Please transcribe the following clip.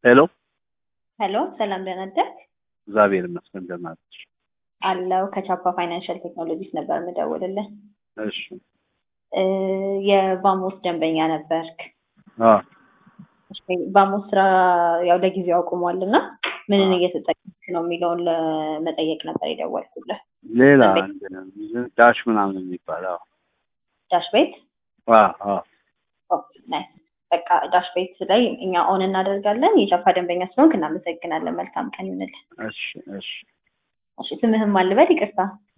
ሄሎ ሄሎ ሰላም ደህና አደርክ? እግዚአብሔር ይመስገን ደህና ነሽ? አለው ከቻፓ ፋይናንሻል ቴክኖሎጂስ ነበር የምደውልልህ። እሺ እ የባሞስ ደንበኛ ነበርክ። አ እሺ፣ ባሞስ ስራ ያው ለጊዜው አቁሟል እና ምንን እየተጠቀምክ ነው የሚለውን ለመጠየቅ ነበር የደወልኩልህ። ሌላ ደንበኛ- ዳሽ ምናምን የሚባለው ዳሽ ቤት አ አ ኦ፣ ናይስ። በቃ ዳሽ ቤት ላይ እኛ ኦን እናደርጋለን። የቻፓ ደንበኛ ስለሆንክ እናመሰግናለን። መልካም ቀን ይሁንልህ። እሺ እሺ እሺ፣ ስምህም አልበል ይቅርታ።